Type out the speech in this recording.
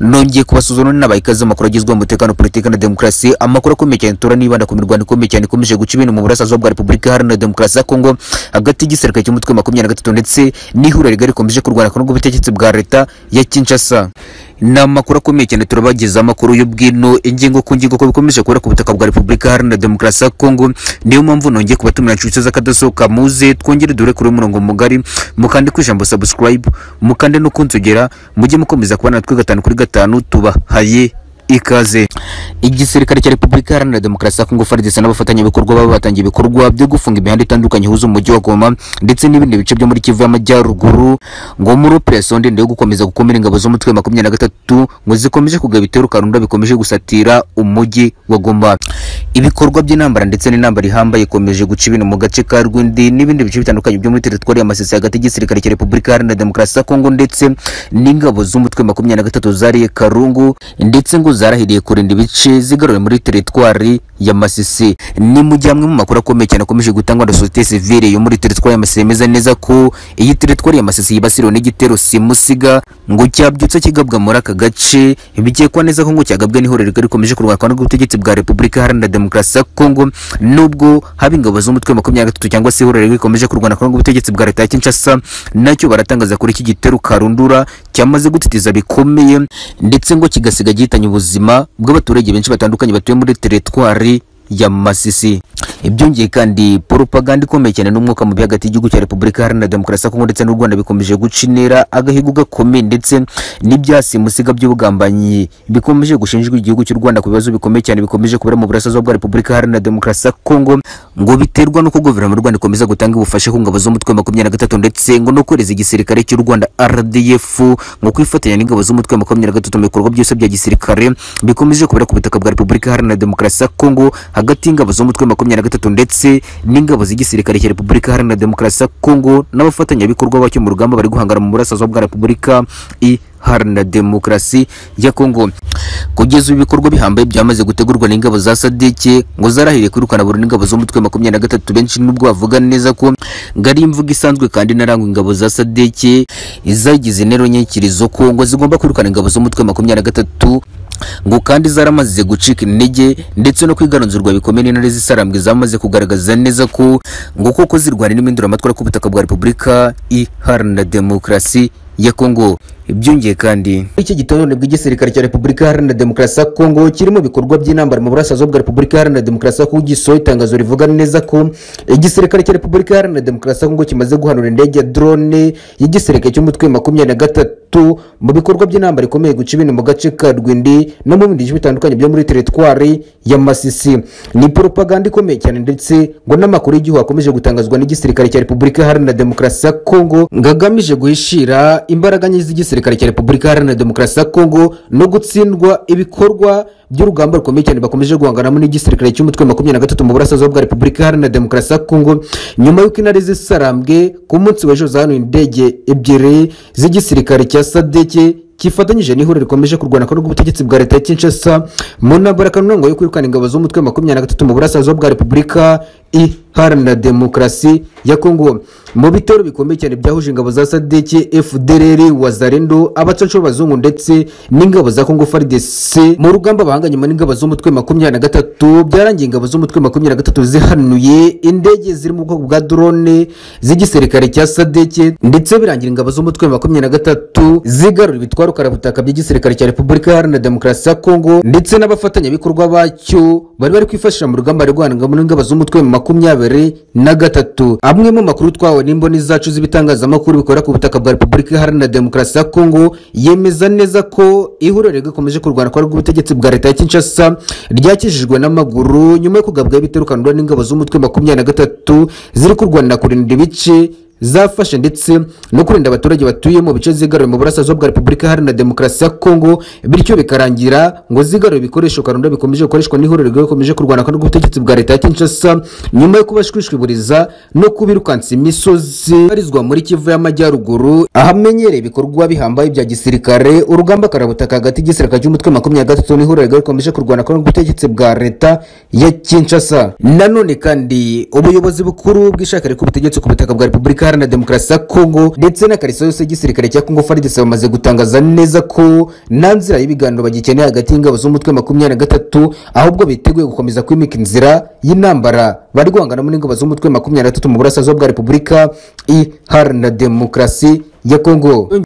nongeye kubasuzumana n'abayikazi amakuru agezweho umutekano politiki na demokarasi amakuru akomeye cyane tora nibanda ku mirwano ikomeye cyane ikomeje guca ibintu mu burasirazuba bwa repubulika iharanira demokarasi ya kongo hagati y'igisirikare cy'umutwe makumyabiri na gatatu ndetse n'ihuriro rigari rikomeje kurwana ku n'ubwo bwa leta ya kinshasa ni amakuru akomeye cyane turabageza amakuru y'ubwino ingingo ku ngingo ko bikomeje kubera ku butaka bwa repubulika iharanira demokarasi ya kongo niyo mpamvu nongeye kubatumira inshuti z'akadosohoka muze twongere dore kuri uyu murongo mugari mukande ku ijambo subscribe mukande no kunsogera mujye mukomeza kubana natwe gatanu kuri gatanu tubahaye ikaze igisirikare cya repubulika iharanira demokarasi ya kongo fardc n'abafatanyabikorwa babo batangiye ibikorwa byo gufunga imihanda itandukanye ihuza umujyi wa goma ndetse n'ibindi bice byo muri kivu y'amajyaruguru ngo muri operasiyo ndende yo gukomeza gukumira ingabo z'umutwe wa makumyabiri na gatatu ngo zikomeje kugaba ibitero karunda bikomeje gusatira umujyi wa goma ibikorwa by'intambara ndetse n'intambara ihambaye ikomeje guca ibintu mu gace ka rwindi n'ibindi bice bitandukanye byo muri teritwari ya masisi hagati y'igisirikare cya repubulika iharanira demokarasi ya kongo ndetse n'ingabo z'umutwe wa makumyabiri na gatatu zariye karungu ndetse ngo zarahiriye kurinda ibice zigaruwe muri teritwari ya Masisi ni mu gihe amwe mu makuru akomeye cyane akomeje gutangwa na societe civile yo muri teritwari ya Masisi yemeza neza ko iyi teritwari ya Masisi yibasiriwe n'igitero simusiga ngo cyabyutse kigabwa muri aka gace bikekwa neza ko ngo cyagabwe n'ihuriro rigari rikomeje kurwanwa n'ubutegetsi bwa Repubulika Iharanira Demokarasi ya Kongo nubwo haba ingabo z'umutwe wa makumyabiri na gatatu cyangwa se ihuriro rigari rikomeje kurwana n'ubutegetsi bwa leta ya Kinshasa nacyo baratangaza kuri iki gitero karundura cyamaze gutitiza bikomeye ndetse ngo kigasiga gihitanye ubuzima bw'abaturage benshi batandukanye batuye muri teritwari ya Masisi ibyongeye kandi propaganda ikomeye cyane n'umwuka mubi hagati y'igihugu cya Repubulika Iharanira Demokarasi ya Kongo ndetse n'u Rwanda bikomeje guca intera agahigo gakomeye ndetse n'ibyasimusiga by'ubugambanyi bikomeje gushinjwa igihugu cy'u Rwanda ku bibazo bikomeye cyane bikomeje kubera mu burasirazuba bwa Repubulika Iharanira Demokarasi ya Kongo ngo biterwa n'uko guverinoma y'u Rwanda ikomeza gutanga ubufasha ku ngabo z'umutwe wa makumyabiri na gatatu ndetse ngo no kohereza igisirikare cy'u Rwanda RDF ngo kwifatanya n'ingabo z'umutwe wa makumyabiri na gatatu mu bikorwa byose bya gisirikare bikomeje kubera ku butaka bwa Repubulika Iharanira Demokarasi ya Kongo hagati y'ingabo z'umutwe wa makumyabiri na gatatu ndetse n'ingabo z'igisirikare cya repubulika iharanira demokarasi ya kongo n'abafatanyabikorwa bacyo mu rugamba bari guhangana mu burasirazuba bwa repubulika iharanira demokarasi ya kongo kugeza ubu ibikorwa bihambaye byamaze gutegurwa n'ingabo za sadeke ngo zarahiriye kwirukana burundu ingabo z'umutwe wa makumyabiri na gatatu benshi nubwo bavuga neza ko ngo ari imvugo isanzwe kandi narangwa ingabo za sadeke izagize intero nyikirizo ko ngo zigomba kwirukana ingabo z'umutwe wa makumyabiri na gatatu ngo kandi zaramaze gucika intege ndetse no kwigaranzurwa bikomeye n'intare z'isarambwe zamaze kugaragaza neza ko ngo koko zirwana n'iminduramatwara ku butaka bwa repubulika iharanira demokarasi ya kongo ibyongeye kandi iki gitondo bw'igisirikare cya repubulika iharanira demokarasi ya kongo kirimo ibikorwa by'intambara mu burasirazuba bwa repubulika iharanira demokarasi ya kongo gisohoye itangazo rivuga neza ko igisirikare cya repubulika iharanira demokarasi ya kongo kimaze guhanura indege ya drone y'igisirikare cy'umutwe makumyabiri na gatatu mu bikorwa by'intambara ikomeye guca ibintu mu gace ka rwindi no mu bindi bice bitandukanye byo muri teritwari ya masisi ni propaganda ikomeye cyane ndetse ngo n'amakuru y'igihugu akomeje gutangazwa n'igisirikare cya repubulika iharanira demokarasi ya kongo ngo agamije guhishira imbaraga nyinshi z'igisirikare igisirikare cya repubulika iharanira demokarasi ya kongo no gutsindwa ibikorwa by'urugamba rukomeye cyane bakomeje guhanganamo n'igisirikare cy'umutwe wa makumyabiri na gatatu mu burasirazuba bwa repubulika iharanira demokarasi ya kongo nyuma y'uko intare zisarambwe ku munsi w'ejo zahanuye indege ebyiri z'igisirikare cya sadeke kifatanyije n'ihuriro rikomeje kurwana ko n'ubutegetsi bwa leta ya kinshasa mu ntambara kanunango yo kwirukana ingabo z'umutwe wa makumyabiri na gatatu mu burasirazuba bwa repubulika iharanira demokarasi ya kongo mu bitero bikomeye cyane byahuje ingabo za sadeke fdrr wazarendo abacancuro abazungu ndetse n'ingabo za kongo fardc mu rugamba bahanganyemo n'ingabo z'umutwe makumyabiri na gatatu byarangiye ingabo z'umutwe makumyabiri na gatatu zihanuye indege ziri mu bwoko bwa drone z'igisirikare cya sadeke ndetse birangira ingabo z'umutwe makumyabiri na gatatu zigarura ibitwaro karabutaka by'igisirikare cya repubulika iharanira demokarasi ya kongo ndetse n'abafatanyabikorwa bacyo bari bari kwifashisha mu rugamba rwanangamo n'ingabo z'umutwe makumyabiri na gatatu amwe mu makuru twawe n'imboni zacu z'ibitangazamakuru bikora ku butaka bwa repubulika iharanira demokarasi ya kongo yemeza neza ko ihuriro rikomeje kurwana kwa rw'ubutegetsi bwa leta ya kinshasa ryakijijwe n'amaguru nyuma yo kugabwaho ibiterukanwa n'ingabo z'umutwe makumyabiri na gatatu ziri kurwanira kurinda ibice zafashe ndetse no kurinda abaturage batuye mu bice zigaruwe mu burasirazuba bwa repubulika iharanira demokarasi ya kongo bityo bikarangira ngo zigaruwe ibikoresho karunda bikomeje gukoreshwa n'ihuriro rikomeje kurwana kandi ubutegetsi bwa leta ya kinshasa nyuma yo kubashwishwiburiza no kubirukansa imisozi ibarizwa muri kivu y'amajyaruguru ahamenyereye ibikorwa bihambaye bya gisirikare urugamba karabutaka hagati y'igisirikare cy'umutwe makumyabiri na gatatu n'ihuriro rigari rikomeje kurwana kandi ubutegetsi bwa leta ya kinshasa nanone kandi ubuyobozi bukuru bw'ishaka ku butegetsi ku butaka bwa repubulika Iharanira Demokarasi ya Kongo ndetse na kariso yose y'igisirikare cya Kongo FARDC bamaze gutangaza neza ko nta nzira y'ibiganiro bagikeneye hagati y'ingabo z'umutwe wa makumyabiri na gatatu ahubwo biteguye gukomeza kwimika inzira y'intambara bari guhanganamo n'ingabo z'umutwe wa makumyabiri na gatatu mu burasirazuba bwa Repubulika Iharanira Demokarasi ya Kongo